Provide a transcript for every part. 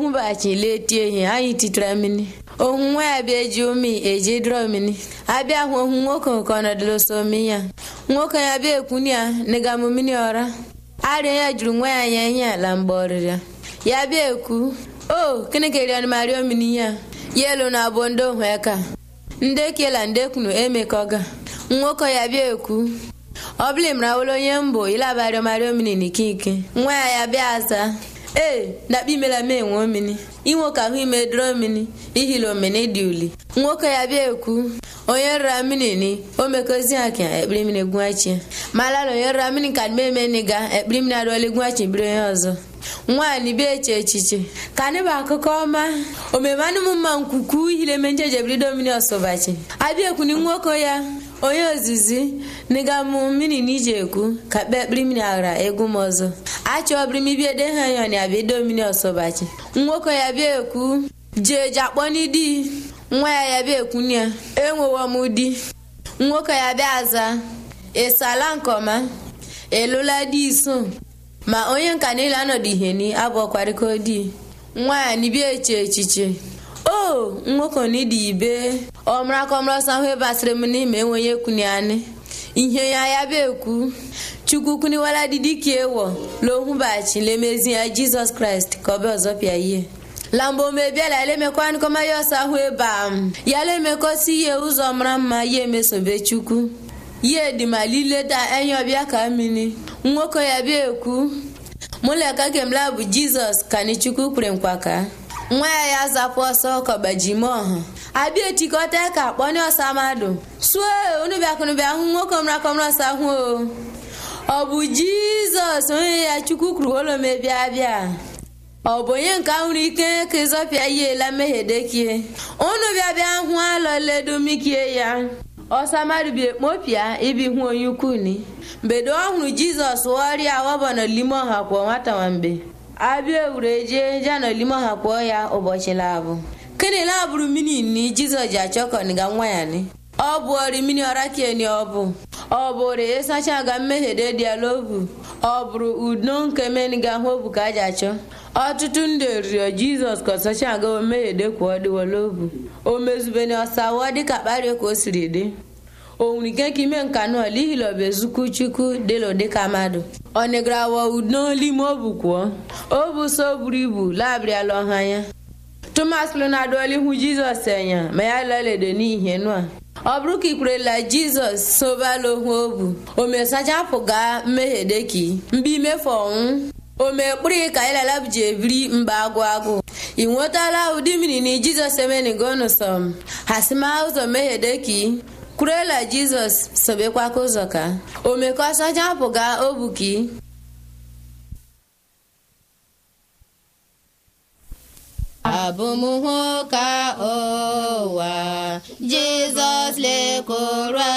ohumbachi letie ihe anyị titara mmiri ohu nwa ya bịa eji umi eji dịrọ mmiri abịa hụ ohu nwoke nke ọnọdụlụ so mi ya nwoke ya bịa ekwuni ya nịgamụ mmiri ọra arịa ya juru nwa ya anya ihe ala mgbe ọrịrịa ya bịa ekwu o kene kerian mario mmiri ya yelu na abụ ndị ohu eka ndị kela ndị kwunu emekọga nwoke ya bịa ekwu ọ bụla mrawolo onye mbụ ilabario mario mmiri n'ikike nwa ya ya bịa aza ee dakpa imela mee nwe omini inwoke ahụ ime dịrọ mmiri ihilo mmiri dị uli nwoke ya bịa ekwu onye rara mmiri ni o mekozi aka ekpiri mmiri gwachi malala onye rara mmiri ka mmemme ni ga ekpiri mmiri adụọla gwachi biri onye ọzọ nwaanyị bịa eche echiche ka anyị bụ akụkọ ọma omeme anụmụ mma nkwukwu ihile menjejebrido mmiri ọsọbachi abịa ekwuni nwoke ya onye ozizi nịgamụ mmiri na ije ekwu ka kpe ekpiri mmiri aghara egwu m ọzọ achọbiri m ibie de ha ya na abịa edo mmiri ọsọbachi nwoke ya bịa ekwu jee je akpọ n'idi nwa ya ya bịa ekwu ya enwewo m di nwoke ya bịa aza ịsala nkọma elụla di iso ma onye nka niile anọdụ ihe ni abụọkwarịko di nwaanyị bịa eche echiche o nwoke na ịdị ibe ọmrakọmrọsọ ahụ basịrị m n'ime enweghị ekwuni anị ihe ya ya bịa ekwu chukwu kwuniwala didika ewo lohụbachi lemezi ya jizọs kraịst ka ọ bịa ọzọ pịa ihe lambo mebiala elemekwa nkọma ya ọsọ ahụ ebe a ya lemekosi ihe ụzọ mara mma ya emesobe chukwu ya edimalileda enyi ọbịa ka mmiri nwoke ya bịa ekwu mụleka kemla bụ jizọs ka ni chukwu kwere nkwa ka nwa ya ya zapụ ọsọ kọbajime ọha abịa etikọta ka kpọnye ọsa mmadụ suo unu bịakụnụ bịa hụ nwoke mrakọmrọsa hụ o ọ bụ jizọs onye ya chukwu kwuru ụlọ mebịa bịa ọ bụ onye nke ahụrụ ike ka ịzọpịa ihe la mmehie dekie unu bịa bịa hụ alọledomikie ya ọsa mmadụ bi ekpopịa ibi hụ onye ukwu ni mbedo ọ hụrụ jizọs ọrịa wọbọnọ lime ọha kwụọ nwata nwamgbe abịa ewure jee ja n'olime ọha kwụọ ya ụbọchị labụ kene labụrụ mini ni jizọs ji achọkọniga nwa ya ni ọ bụ ọrị mini ọra kieni ọ bụ ọ bụrụ ịsacha ga mmehie de dialobu ọ bụrụ udo nke meniga hụ obu ka a ji achọ ọtụtụ ndị rịọ jizọs ka ọsacha aga omehie de kwuo dịwalobu o mezubeni ọsawo dịka kparie ka o siri dị o nwere ike ka ime nka nọ lihilọba ezukwu chukwu dịlụ dịka mmadụ ọ negarawa udo n'ime obu kwuo obu so buru ibu labịrịala ọha ya tomas pụrụ na-adụọla ihu jizọs enya ma ya leledo n'ihe nụa ọ bụrụ ka ikwerela jizọs sobala ohu obu o mesachapụ gaa mmehie deki mgbe imefu ọnwụ o mekpụrụ ka ịlala ji ebiri mgbe agụ agụ ị nwetala ụdị mmiri na jizọs emenigonụsọm hasima ụzọ mmehie deki kwurela jizọs sobekwa ka ụzọ ka o mekọsachapụ gaa obuki abụmhụ ka ụwa jizọs lekọrọ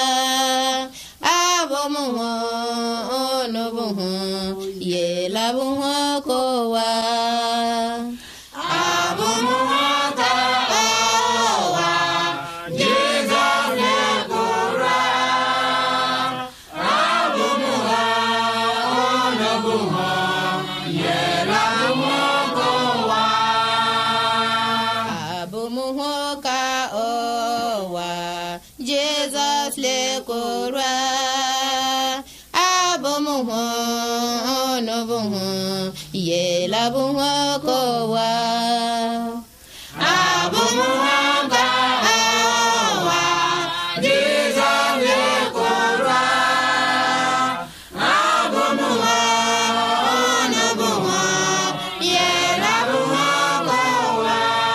abụmhụ onubụhụ yelabụhụ ka ụwa abụmhụ ka ụwa jizọs lekọrọ abụmhụ onubụhụ yelabụhụ ka ụwa abụmhụ ka ụwa jizọs lekọrọ abụmhụ onubụhụ yelabụhụ ka ụwa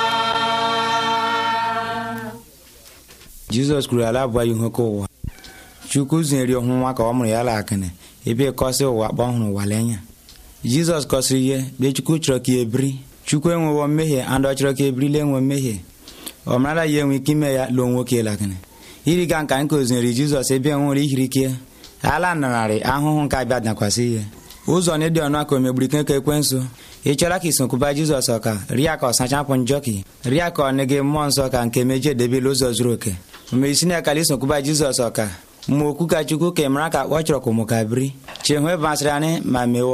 jizọs kwuru ala abụọ ihe ka ụwa chukwu zinyere ọhụ nwa ka ọ mụrụ ya la akịnị ebe kọsị ụwa kpọ ọhụrụ ụwa lenya jizọs kọsịrị ihe be chukwu chọrọ ka ebiri chukwu enwewo mmehie andị ọ chọrọ ka ebirila enwe mmehie ọ marala ya enwe ike ime ya lụọ nwoke lakịnị iri ga nka nke ozinyere jizọs ebe nwere ihiri ike ala nanarị ahụhụ nke abịa dakwasị ihe ụzọ na ịdị ọnụ aka omegburu ike ka ekwensu ị chọrọ ka isokwuba jizọs ọka rịa ka ọ sachapụ njọ ka rịa ka ọ nị gị mmụọ nsọ ka nke mejie edebela ụzọ zuru oke mgbe isi na akala isokwuba jizọs ọka ma okwu ka chukwu ka ị mara ka ọ chọrọ ka ụmụ ka biri chehụ ebe masịrị anyị ma mewọ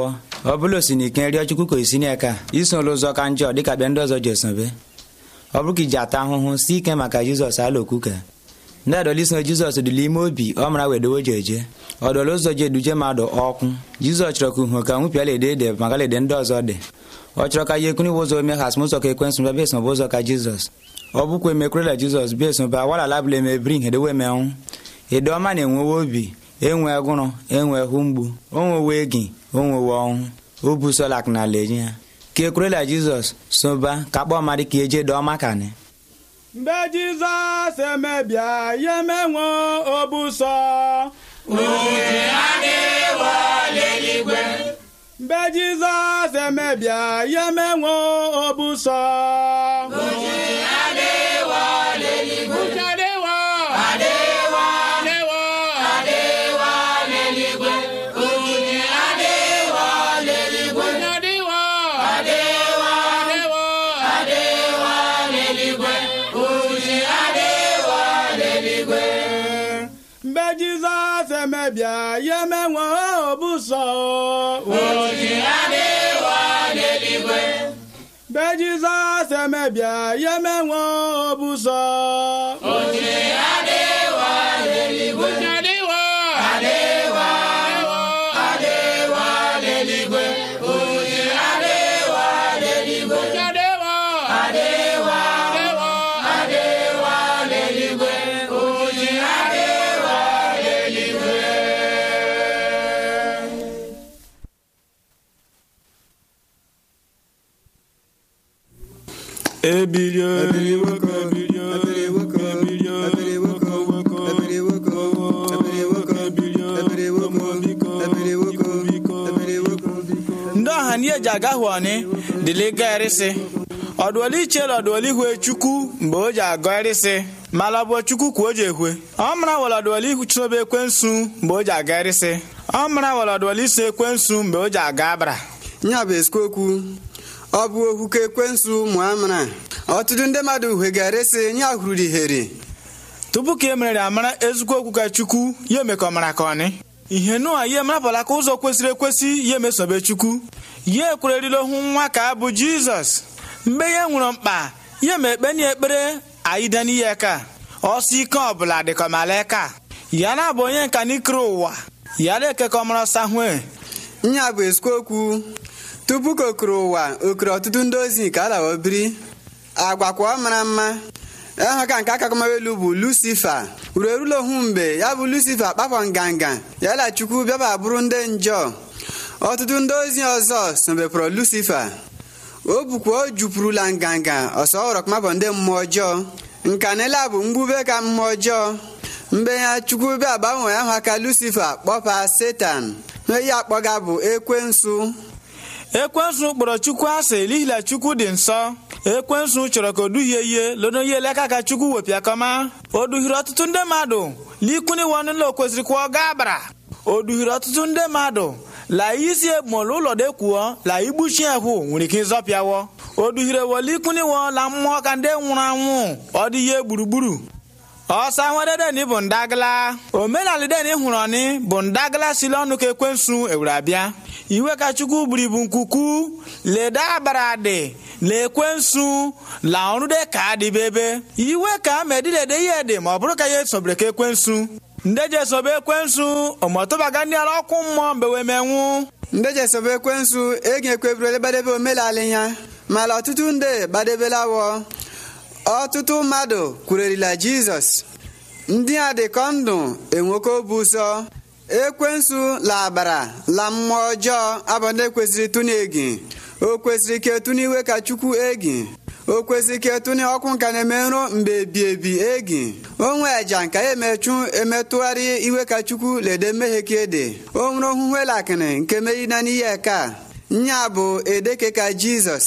ọ bụla osi n'ike rịọ chukwu ka isi n'aka iso ụzọ ka njọ dịka bịa ndị ọzọ ji esobe ọ bụrụ ka iji ata ahụhụ si ike maka jizọs ala okwuke ndị adọliso jizọs dị n'ime obi ọ mara wedowe ji eje ọdọla ụzọ ji eduje mmadụ ọkwụ jizọs chọrọ ka uhu ka nwụpịala ede ede maka ede ndị ọzọ dị ọ chọrọ ka ihe ekuni ụzọ ome ha asụmụzọ ka ekwensụ bịa bịa esobe ụzọ ka jizọs ọ bụkwa emekwurela jizọs bịa esobe awalala bụla emebiri hedewe emenwụ ede ọma na-enwewe obi enwe agụrụ enwe hụ mgbu onwewe egi onwewe ọnwụ obusolak na ala enye ya ka ekwurela jizọs soba ka kpọọ mmadụ ka eje dọọ makani mgbe jizọs emebịa ya emenwe obusọ Uche adịwo n'eluigwe. mgbe jizọs emebịa ya emenwe obusọ Uche adịwo n'eluigwe. Uche adịwo. Adịwo, Adịwo. adịwo n'eluigwe. Uche adịwo n'eluigwe. Uche adịwo. Adịwo, Adịwo. adịwo n'eluigwe. Uche adịwo n'eluigwe. mgbe jizọs emebịa ya emenwe obusọ Uche adịwo n'eluigwe. mgbe jizọs emebịa ya emenwe obusọ Uche adịwo n'eluigwe. Uche adịwo. Adịwo, Adịwo. adịwo n'eluigwe. Uche adịwo n'eluigwe. Uche adịwo. Adịwo, Adịwo. adịwo n'eluigwe. Uche adịwo n'eluigwe. Ebilio, ebiliwoko, ebilio, ebiliwoko, ebilio, ebiliwoko, woko, ebiliwoko, ebiliwoko, ebilio, omo biko, biko, biko, biko. ndị ọha na eji aga hụ ọnị dịlị ga erịsị ọdụọli ichela ọdụọli hue chukwu mgbe o ji agọ erịsị mala ọ bụ chukwu ka o ji ehwe ọ mara wala ọdụọli ihu chụrobe ekwensu mgbe o ji aga erịsị ọ mara wala ọdụọli iso ekwensu mgbe o ji aga abara nya bụ eziokwu ọ bụ okwu ka ekwensu mụọ amara ọtụtụ ndị mmadụ hwegarịsị nya hụrụ ihere tupu ka e merere amara ezigbo okwu ka chukwu ya eme ka ọ mara ka ọnị ihe nụa ya emerapụla ka ụzọ kwesịrị ekwesị ya emesobe chukwu ya ekwererila ohu nwa ka abụ jizọs mgbe ya nwere mkpa ya ma ekpe na ekpere aida n'ihe ka ọsọ ike ọbụla dịka ọmala ya na-abụ onye nka n'ikere ụwa ya na-eke ka ọmara ọsa hue nya bụ eziokwu tupu ka okere ụwa okere ọtụtụ ndị ozi ka alawa biri agwakwa ọ mara mma ịhụ ka nke akakamelu bụ lucifa uru erula ohu mgbe ya bụ lucifa kpakpọ nganga ya la chukwu bịaba bụrụ ndị njọ ọtụtụ ndị ozi ọzọ sobepụrụ lucifa o bukwa o jupụrụla nganga ọsọ ọrọkmabọ ndị mmụọ ọjọọ nkanela bụ mgbube ka mmụọ ọjọọ mgbe ya chukwu bịa gbanwee aha ka lucifa kpọpa setan ihe akpọga bụ ekwensu ekwensu kpọrọ chukwu asị n'ihi na chukwu dị nsọ ekwensu chọrọ ka o duhie ihe lodo ihe eleka ka chukwu wepịa kọma o duhiri ọtụtụ ndị mmadụ likwuniwe ọnụla o kwesịrị kwụọ gaa abara o duhiri ọtụtụ ndị mmadụ la isi ebumọlụ ụlọ dekwuo la igbuchi ahụ nwere ike ịzọpịawo o duhiri wolikwuniwo la mmụọ ka ndị nwụrụ anwụ ọ dị ihe gburugburu ọsa nwededen bụ ndagala omenala den hụrụ ọnị bụ ndagala sili ọnụ ka ekwensu ewere abịa iwe ka chukwu buru ibu nkuku leda abara dị la ekwensu la ọrụ dị ka adịbe ebe iwe ka medilede ihe dị ma ọ bụrụ ka ya esobere ka ekwensu ndị ji esobe ekwensu ọmọtụbaga ndị ala ọkụ mmụọ mgbe wee menwụ ndị jesobe ekwensu egi ekweburele gbadebe omenala ya mana ọtụtụ ndị gbadebelawo ọtụtụ mmadụ kwurerila jizọs ndị a dị ka ndụ enweke obu ụsọ ekwensu la abara la mmụọ ọjọọ abụ ndị kwesịrị tụnụ egi o kwesịrị ka etụnụ iwe ka chukwu egi o kwesịrị ka etụnụ ọkụ nka na-eme nro mgbe ebi ebi egi onwe eja nka ya emechu emetụgharị iwe ka chukwu lede mmehie ka ede o nwere ohuhwelakịrị nke merina n'ihe ka nya bụ edeke ka jizọs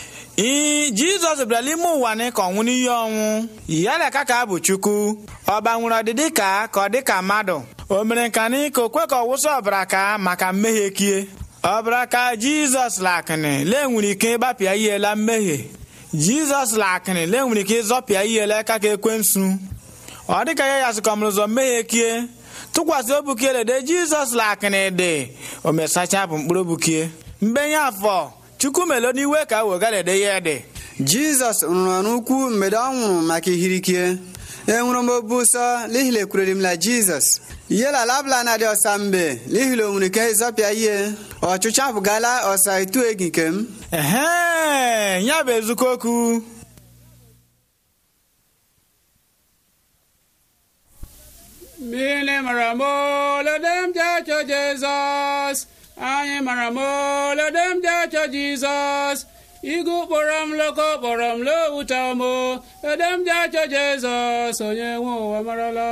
ii jizọs bịara n'ime ụwa ni ka ọnwụ n'ihe ọnwụ ya leka ka abụ chukwu ọ gbanwere ọdịdị ka ka ọ dị ka mmadụ o mere nka ni ka o kwe ka ọ wụsị ọbara ka maka mmehie kie ọbara ka jizọs lakịnị lee nwere ike ịgbapịa ihe la mmehie jizọs lakịnị lee nwere ike ịzọpịa ihe la aka ka ekwensu ọ dị ka ya ya sịkọmụrụ ụzọ mmehie kie tụkwasị obukie lede jizọs lakịnị dị o mesacha bụ mkpụrụ obukie mbenye afọ chukwu melo n'iwe ka wegalede ya dị jizọs rụrụ ọrụ ukwu mgbe ọ nwụrụ maka ihirikie enwere m obu ụsọ n'ihi na ekwurere m la jizọs ihe la labla na dị ọsa mbe n'ihi na o nwere ike ịzọpịa ihe ọchụchụ apụgala ọsa itu egi nke m ehe ya bụ ezukọ okwu Mmiri mara m olodem ji achọ Jizọs anyị mara m olodem ji achọ Jizọs igu kpọrọ m loko kpọrọ m lowuta m edem ji achọ Jizọs onye nwe ụwa marala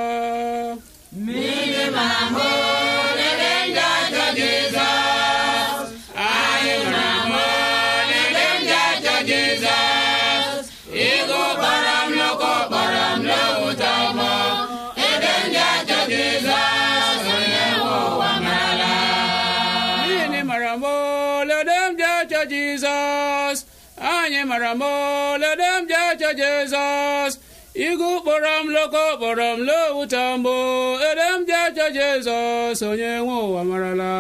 Mmiri mara m olodem ji achọ Jizọs anyị mara m olodem ji achọ Jizọs igu kpọrọ m loko kpọrọ m lowuta m edem ji achọ Jizọs onye nwe ụwa marala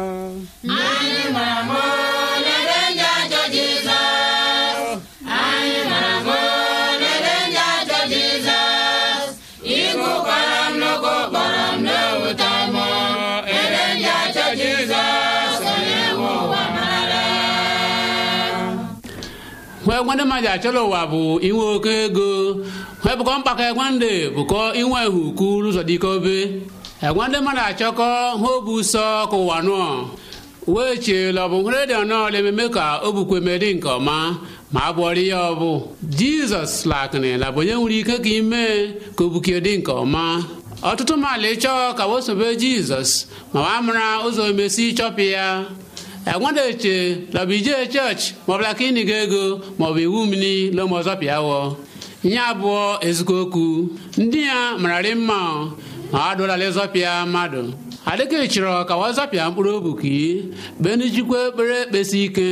hwe gwande ma ja chọrọ ụwa bụ inwe oke ego hwe bụkọ mkpakọ egwande bụkọ inwe huku ụzọ dike obe egwande mmadụ achọkọ ha obu sọ ka ụwa nụọ wee cheela ọ bụ hụrụ dị ọnọ ememe ka o bukwe medi nke ọma ma a bụọrọ ya ọbụ jizọs lakịrị la bụ onye nwere ike ka ime ka o bukie dị nke ọma ọtụtụ mmadụ ịchọ ka wosobe jizọs ma wa mara ụzọ emesi chọpụ ya egwadeche lọbụ ije chọọchị maọbụla ka ịnịga ego maọbụ iwu mmiri lomọzọ pịawọ ihe abụọ ezigbo okwu ndị ya mararị mma ma a dụlala ịzọpịa mmadụ adịka ịchọrọ ka wazọpịa mkpụrụ obi ka benijikwa ekpere ekpesi ike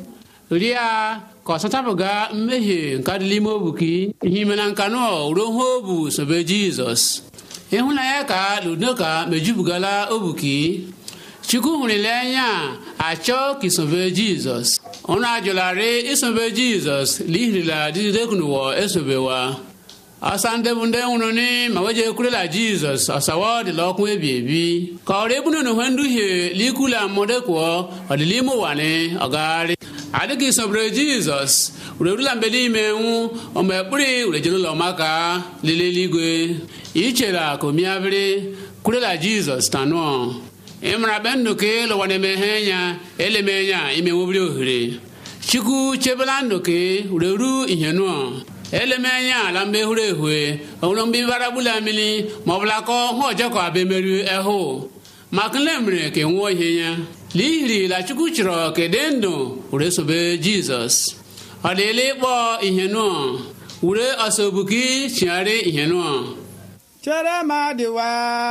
ria ka ọ sachapụga mmehie nke adịla ime obu ka ihe ime na nka nọ ruo ha obu sobe jizọs ịhụnanya ka ludoka mejupụgala obuki chukwu hụrụ ile anya achọ ka isobe jizọs ụnụ ajụlarị isobe jizọs lihirila dididekunuwo esobewa ọsa ndị bụ ndị nwụrụ ni ma weje ekwurela jizọs ọsawa ọdịla ọkụ ebi ebi ka ọrụ ebunu na uhe nduhie likula mmụdekwuo ọdịla ime ụwa ni ọgagharị adịghị isobere jizọs urerula mgbe n'ime nwụ ọma ekpuri urejere ụlọ maka lele eluigwe ichera ka omiabịrị kwurela jizọs tanụọ ịmara be ndụ ka ịlụwa na-emeghe nya eleme nya ime nwobiri ohere chukwu chebela ndụ ka ureru ihe nụọ eleme anya ala mgbe hụrụ ehue ọhụrụ mgbe ibara gbula mmiri ma ọ bụla kọ hụ ọjọọ ka abịa emerụ ehụ maka nle mere ka nwụọ ihe ya n'ihiri la chukwu chọrọ ka dị ndụ were sobe jizọs ọ dịla ịkpọ ihe nụọ were ọsọbuki chigharị ihe nụọ chere m adịwa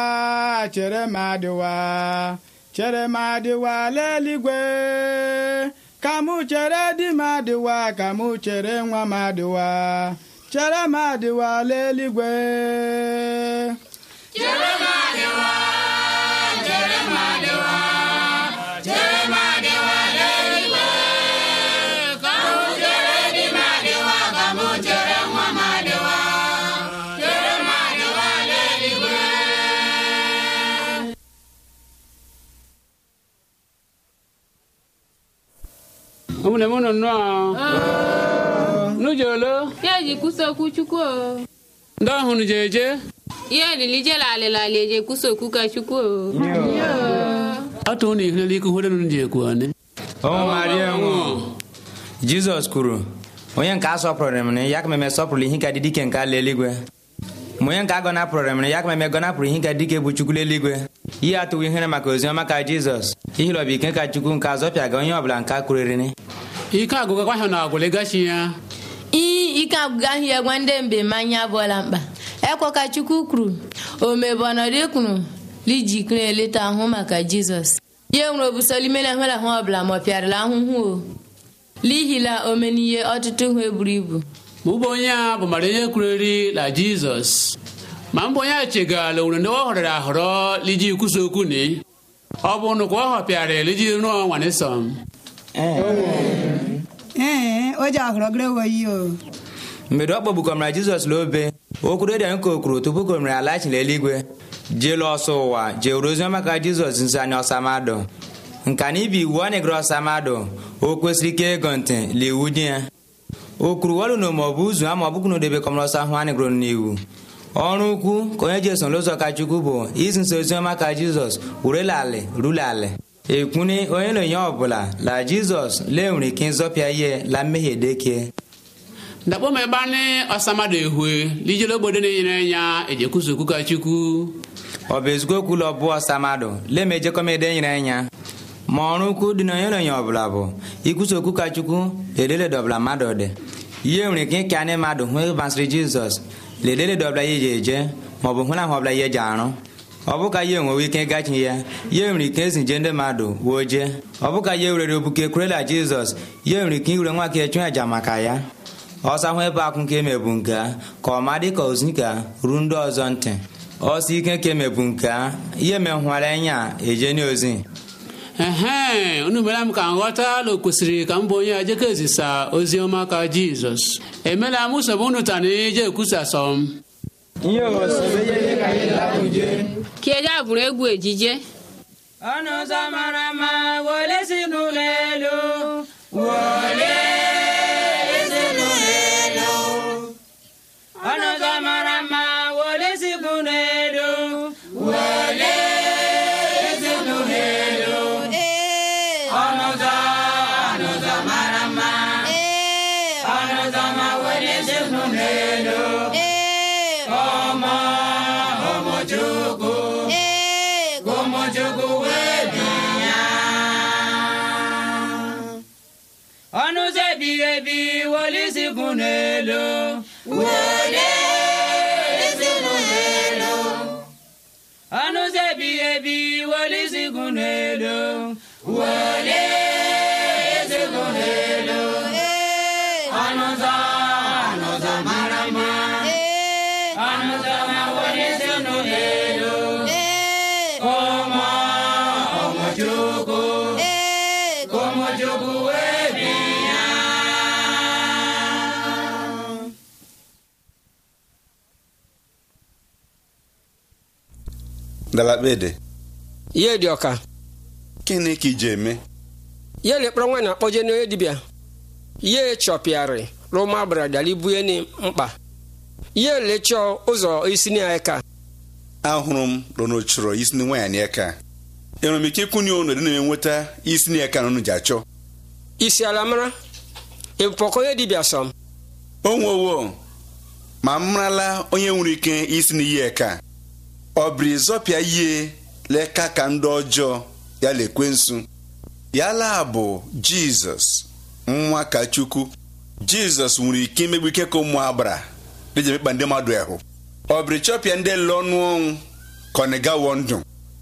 chere m adịwa chere m adịwa leligwe ka mụ chere di m adịwa ka mụ chere nwa m adịwa chere m adịwa leligwe ụmụnne m nọ nnọọ n'ujolo ya ji kwusa okwu chukwu o ndị ọhụrụ je eje ihe olili jela alịla alị eji ekwusa okwu ka chukwu o ọtụ ụnụ ihurela ike hụrụ nụ ji ekwu ọnị o maria nwụ jizọs kwuru onye nke a sọpụrụ m ya ka meme sọpụrụ ihe ka dị dike nke ala eluigwe ma onye nke a gọnapụrụ m ya ka meme gọnapụrụ ihe ka dike bụ chukwu eluigwe ihe atụwo ihere maka oziọma ka jizọs ihilọbụ ike ka chukwu nke azọpịaga onye ọbụla nke a kwurịrịrị ike agụgakwa ha na agwụlegachi ya iyi ike agwụga ahụ ya gwa ndị mbe mmanya abụọla mkpa ekwe ka chukwu kwuru omebe ọnọdụ kwuru lijikere eleta ahụ maka jizọs ihe nwere obusolimena hụla ahụ ọbụla ma ọ pịarịla ahụhụ o lihila omenihe ọtụtụ hụ eburu ibu ma ụbọ onye a bụ mara onye kwureri na jizọs ma mbụ onye a chegala owere ndị ọ họrọrọ ahọrọ liji kwusa okwu ni ọ bụ nụkwa ọ họpịara liji rụọ nwanisọm ee o ji ahụrụ gịrị woyi o mgbe ọ kpọgbukọmara jizọs n'obe okwuru dị ka o kwuru tupu komere alachila eluigwe jeelu ọsọ ụwa jewuru oziọma ka jizọs nso anya ọsa mmadụ nka na ibi iwu ọ na-egere ọsa mmadụ o kwesịrị ike ego ntị la iwu dị ya o kwuru wọlụ na ma ọ bụ ụzụ ama ọ bụkụ na odebe kọmara ọsọ ahụ a na-egoro n'iwu ọrụ ukwu ka onye ji eso n'ụzọ ka chukwu bụ izi nso oziọma ka jizọs wurela alị rula alị ekwuni onye na onye ọbụla la jizọs lee nwere ike ịzọpịa ihe la mmehie dekie dakpo ma gbani ọsamado ehue lijele obodo na-enyere nya ejekwuso okwu ka chukwu ọ bụ ezigbo okwu ụlọ bụ ọsa mmadụ lema ejekọmede nyere anya ma ọrụ ukwu dị na onye na onye ọbụla bụ ikwusa okwu ka chukwu ledeledọbụla mmadụ dị ihe nwere ike ịka ndị mmadụ hụ ịbasịrị jizọs ledeledọbụla ya eji eje maọbụ hụ na ahụ ọbụla ya eji arụ ọ bụ ka ya enwewe ike ịgachi ya ya nwere ike ezi nje ndị mmadụ wuo jee ọ bụ ka ya werere obuke kwerela jizọs ya nwere ike iwere nwa ka echụ aja maka ya ọsa hụ ebe akwụ nke emebu nke a ka ọ ma dị ka ozinika ruo ndị ọzọ ntị ọsọ ike ka emebu nke a ihe menwara anya eje n'ozi ehe unu mere m ka m ghọta na o kwesịrị ka m bụ onye ejeka ezisa ozi ọma ka jizọs emela m usoro unu tana eje ekwusasọ m Kiega bụrụ egwu ejije ọnụ ụzọ mara mma wole si n'ụlọ elu wole si n'ụlọ elu ọnụ ụzọ mara mma wole si n'ụlọ elu wole si n'ụlọ elu ọnụ ụzọ ọnụ ụzọ mara mma ọnụ ụzọ ma wole si n'ụlọ elu ọmọ ọmọ chukwu ụmụ chukwu wee bi ya ọnụ ụzọ ebighị ebi wole isi kwụ n'elu wole isi kwụ n'elu ọnụ ụzọ ebighị ebi wole isi kwụ n'elu wole isi kwụ n'elu ọnụ ụzọ ọnụ ụzọ mara mma ọnụ ụzọ ma wole isi kwụ n'elu ọmọ ọmọ chukwu ụmụ chukwu wee bi ya Dalakpede, ihe dị ọka gịnị ka iji eme? ihe lekpọrọ nwaanyị na-akpọje n'onye dibịa ihe chọpịarị rụma bradali buye ni mkpa ihe lechọ ụzọ isi na eka ahụrụ m rono chọrọ isi na nwaanyị n'aka enwere m ike ịkwụnye unu dị na-enweta isi na aka na unu ji achọ isi ala mara ịpọkọ onye dibịa sọm o nwewo ma m marala onye nwere ike isi na ihe eka ọ bụrụ ịzọpịa ihe leka ka ndị ọjọọ ya lekwe nsu ya laa bụ jizọs nwa ka chukwu jizọs nwere ike imegbu ike ka ụmụ agbara dịji emekpa ndị mmadụ ahụ ọ bụrụ ịchọpịa ndị lụọ ọnụ ọnwụ ka ọ na-agawo ndụ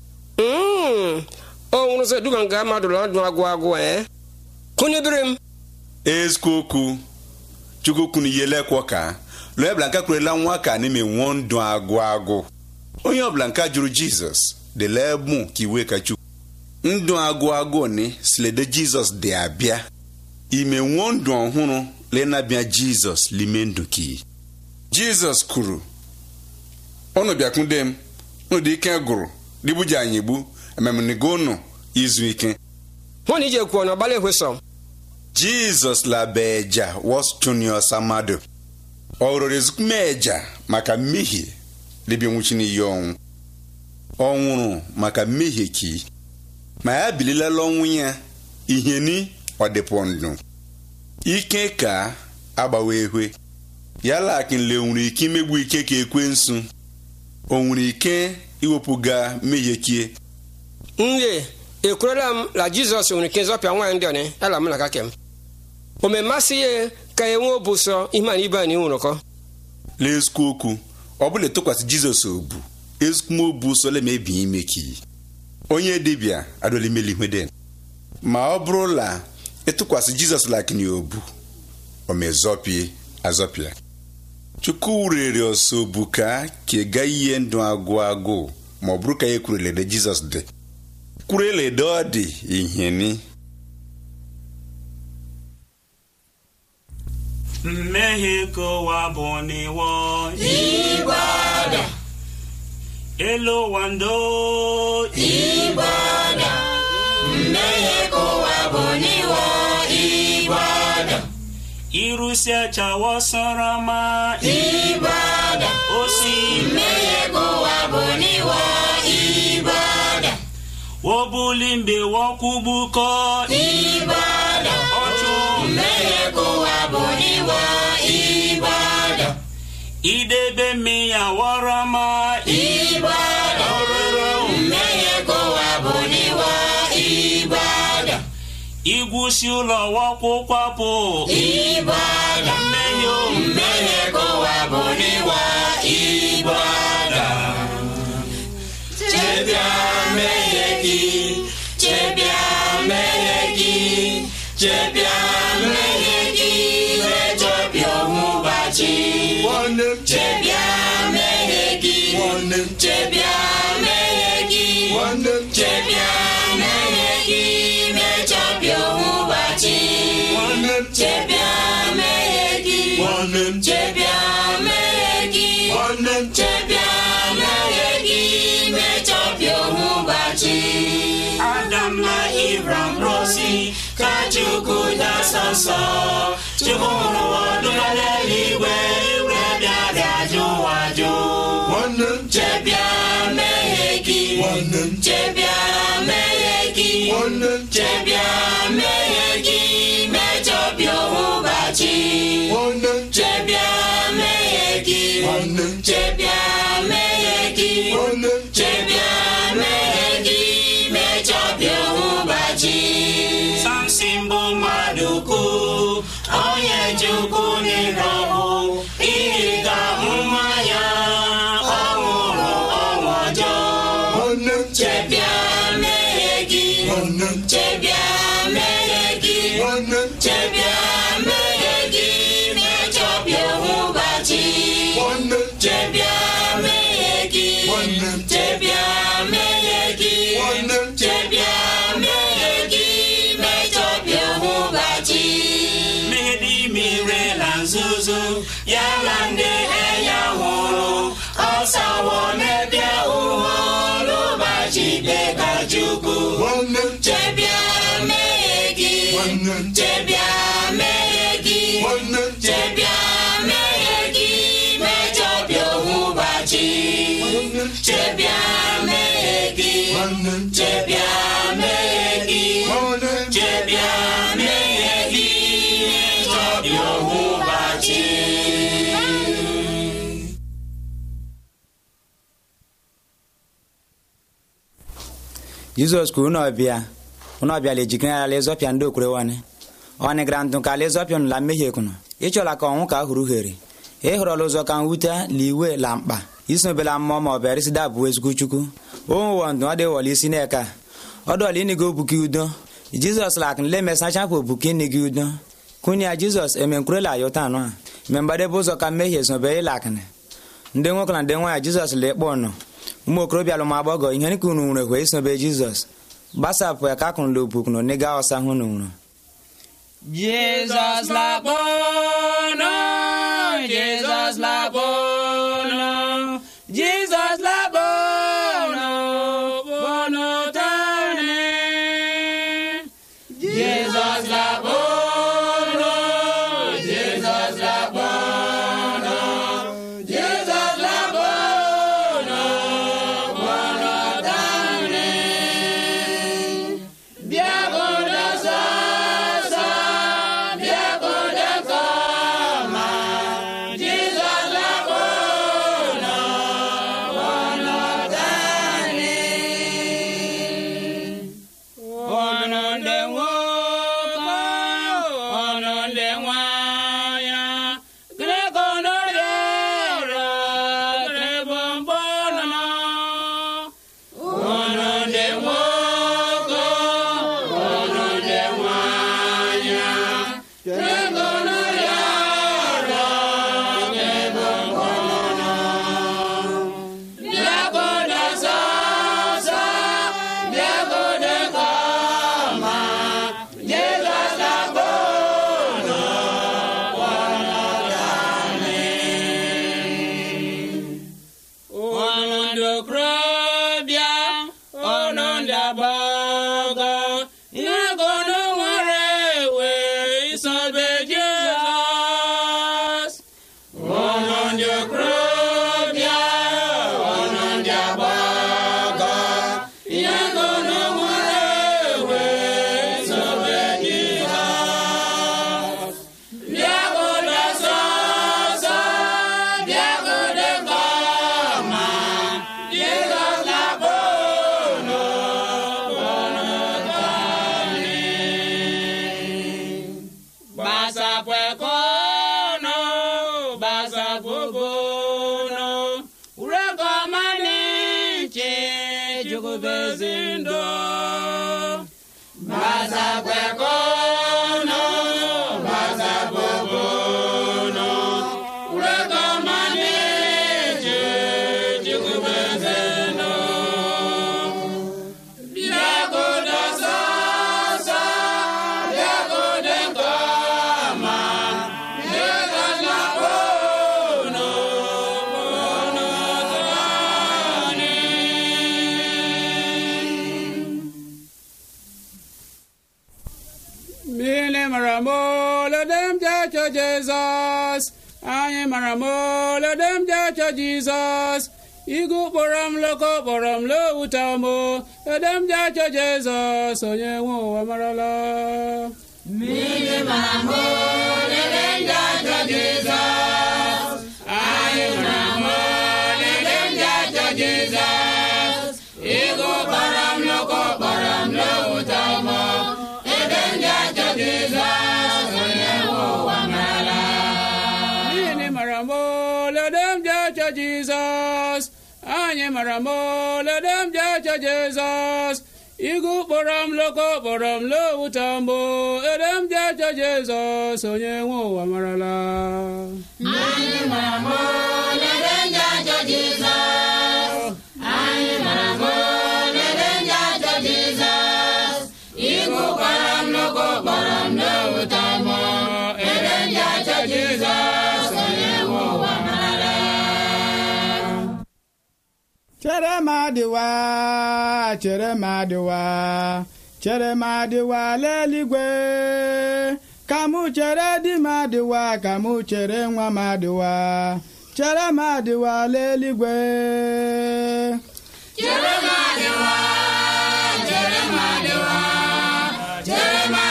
Mm, o nwụrụ sọ duga nga mmadụ ọdụ agwụ agwụ ee kụnyebere m ezikwu okwu chukwu kwunu ihe lekwo ka lụọ ebula nka kwurela nwa ka n'ime nwụọ ndụ agụ agụ onye ọbụla nka jụrụ jizọs dịla mụ ka iwe ka chukwu ndụ agụ agụ ni silede jizọs dị abịa ime nwụọ ndụ ọhụrụ lenabịa jizọs lime ndụ ki jizọs kwuru unu bịakwude m unu dị ike gụrụ dịbuji anyị gbu ememenigo unu izu ike hụ na ije kwuo na ọgbala ehwe sọm jizọs labeja wọstunio samado ọ rụrụ ezikumeja maka mmehie dịbịa nwụchi n'iyi ọnwụ ọ nwụrụ maka mmehie ki ma ya bililala ọnwụ ya ihe ni ọdịpụ ndụ ike ka agbawa ehwe ya lakinle nwere ike imegbu ike ka ekwensu o nwere ike iwepụga mmehie kie nle ekwerela m la jizọs nwere ike zọpịa nwaanyị ndị ọnị ala m na kakem o memasị ya ka enwe obu sọ ihe mana ibe anyị nwụrụkọ n'ezikwu okwu ọ bụla etụkwasị jizọs obu ezikumobu sole ma ebi ime ki onye dibịa adolimelihuede ma ọ bụrụla ịtụkwasị jizọs lakini obu o mezọpie azọpịa chukwu rere ọsọ obu ka ka ga ihe ndụ agụ agụ ma ọ bụrụ ka ya kwurelede jizọs dị kwurelede ọ dị ihe ni mmehie ka ụwa bụ n'iwọ Igbada. elu ụwa ndo Igbada. Mmehie ka ụwa bụ n'iwọ Igbada. irusi achawa sọrọ ma Igbada. osi Mmehie ka ụwa bụ n'iwọ Igbada. wobuli mgbe wokwugbukọ Igbada. ọchụ Mmehie ka ụwa bụ n'iwọ Igbada. idebe mmehie awọrọ ma Igbada. ọrụrụ Mmehie ka ụwa bụ n'iwọ Igbada. igwusi ụlọ wokwụkwapụ Igbada. mmehie o Mmehie ka ụwa bụ n'iwọ Igbada. Chebịa mmehie gị, chebịa mmehie gị, chebịa mmehie gị, mejọpịa ọmụbachi. Chebịa mmehie gị, chebịa mmehie gị, chebịa mmehie gị, mejọpịa ọmụbachi. Chebịa mmehie gị, chebịa mmehie gị, chebịa mmehie gị, mejọpịa ọmụbachi. adam na ibram rosi ka chukwu dasọ nsọ chukwu hụrụ ụwa dụla n'eluigwe wee bịa bịa jụ ụwa jụ Chebịa mmehie gị, chebịa mmehie gị, chebịa mmehie gị, mejọpịa ọmụbachi. Chebịa mmehie gị, chebịa mmehie gị, chebịa mmehie gị, mejọpịa ọmụbachi. samson bụ mmadụ ukwu onye chukwu nyere ọhụ ịga nwa ya ọ nwụrụ ọnwụ ọjọọ Chebịa mmehie gị, chebịa mmehie gị, chebịa mmehie gị, mejọpịa ọmụbachi. Chebịa mmehie gị, chebịa mmehie gị, chebịa mmehie gị, mejọpịa ọmụbachi. mmehie dị ire na nzuzo ya na ndị enyi hụrụ ọsawo n'ebe ụwa n'ụbọchị ikpe ka chukwu Chebịa mmehie gị, chebịa mmehie gị, chebịa mmehie gị, mejọpịa ọmụbachi. Chebịa mmehie gị, chebịa mmehie gị, chebịa mmehie gị, mejọpịa ọmụbachi. jizọs kwuru na ọbịa na ọbịa la ejikere ala ịzọpịa ndị okwere wane ọ nịgara ntụ ka ala ịzọpịa nụ la mmehie kụnụ ịchọla ka ọnwụ ka hụrụ here ịhụrọla ụzọ ka nwute la iwe la mkpa isobela mmụọ ma ọ bụ erisida bụ ezigbo chukwu onwụwọ ndụ ọ dịwọla isi n'eka ọdọla ịnịga obuki udo jizọs la akụnle mesachapụ obuki ịnịga udo kwunye ya jizọs emenkwurela ya ụta anụ a ime mgbadebe ụzọ ka mmehie sobe ịla akụnị ndị nwoke na ndị nwaanyị jizọs la ịkpọ nọ ụmụ okorobịa alụm agbọgọ ihe nịka unu nwere hwe isobe jizọs gbasapụ ya ka akụnụ la obukunu nịga ọsa hụ unu nwụrụ Jesus la bono, Jesus la bono, Jesus la bono, bono tane. Jesus la bono, Jesus la bono, Jesus la bono, bono tane. Biagoda sasa, biagoda ezi ndụ Bazakwekono, bazabobono, urekomaneje, jikubezeno. Bịagodo sọsọ, bịagodo nke ọma, bịagodo bono, bono tọọnị. Mmiri mara m olodem ji achọ Jizọs anyị mara m olodem ji achọ Jizọs igu kpọrọ m loko kpọrọ m lowuta m edem ji achọ Jizọs onye nwe ụwa marala Mmiri mara m olele ndị ajọ Jizọs. Anyị mara m olele ndị ajọ Jizọs. Ịgụ kpọrọ m loko kpọrọ m lowuta m. Ebe ndị ajọ Jizọs onye nwe ụwa marala. Mmiri mara m olodem ji achọ Jizọs anyị mara m olodem ji achọ Jizọs igu kpọrọ m loko kpọrọ m lowuta m edem ji achọ Jizọs onye nwe ụwa marala Anyị mara m olele ndị ajọ Jizọs. Anyị mara m olele ndị ajọ Jizọs. Ịgụ kpọrọ m loko kpọrọ m lowuta m. Ebe ndị ajọ Jizọs onye nwe ụwa marala. chere m adịwa chere m adịwa chere m adịwa leligwe ka mụ chere di m adịwa ka mụ chere nwa m adịwa chere m adịwa leligwe Chere m adịwa, chere m adịwa, chere m